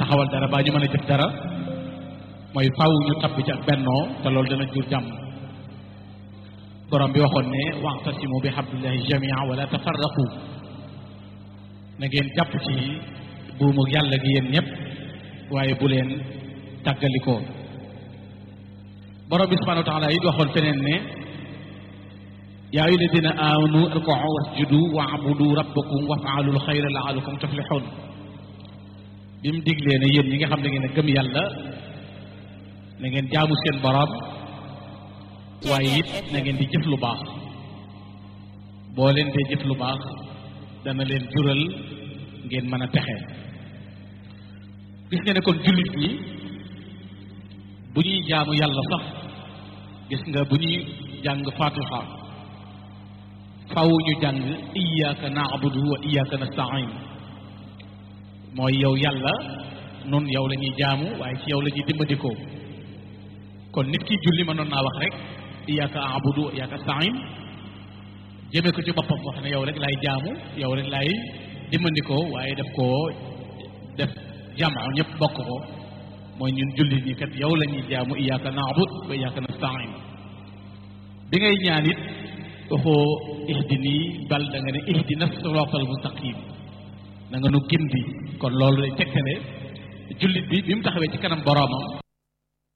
taxawal dara baa ñu mën a jëf dara mooy faw ñu tabbi ci ak bennoo te loolu dana jur jàmm borom bi waxoon ne wa'tasimu bi hablillahi jamia wala tafarraqu na ngeen jàpp ci buumu yàlla gi yéen ñëpp waaye bu leen tàggalikoo borom bi subhanahu wa taala it waxoon feneen ne yaa ayyuha alladina amanu irka'u wasjudu wa'budu rabbakum waf'alu alxayra la'allakum tuflihun bi mu diglee ne yéen ñi nga xam ne ngeen a gëm yàlla na ngeen jaamu seen borom waaye it na ngeen di jëf lu baax boo leen dee jëf lu baax dana leen jural ngeen mën a texe gis nga ne kon jullit ñi bu ñuy jaamu yàlla sax gis nga bu ñuy jàng fatiha faw ñu jàng iyyaka na'budu wa iyyaka nasta'in mooy yow yàlla nun yow la ñuy jaamu waaye ci yow la ñuy dimbandikoo kon nit ki julli mënoon naa wax rek iyyaka a'budu wa iyyaka nasta'in jëmee ko ci boppam wax ne yow rek laay jaamu yow rek laay dimbandikoo waaye def koo def jamaa ñëpp bokk ko mooy ñun jullit ñi kat yow la ñuy jaamu iyyaka na'bud wa iyyaka nasta'in bi ngay ñaan it waxoo ihdini bal da nga ne ihdina siratal mustaqim na nga nu gindi kon loolu lay tekkale jullit bi bi mu taxawee ci kanam boroomam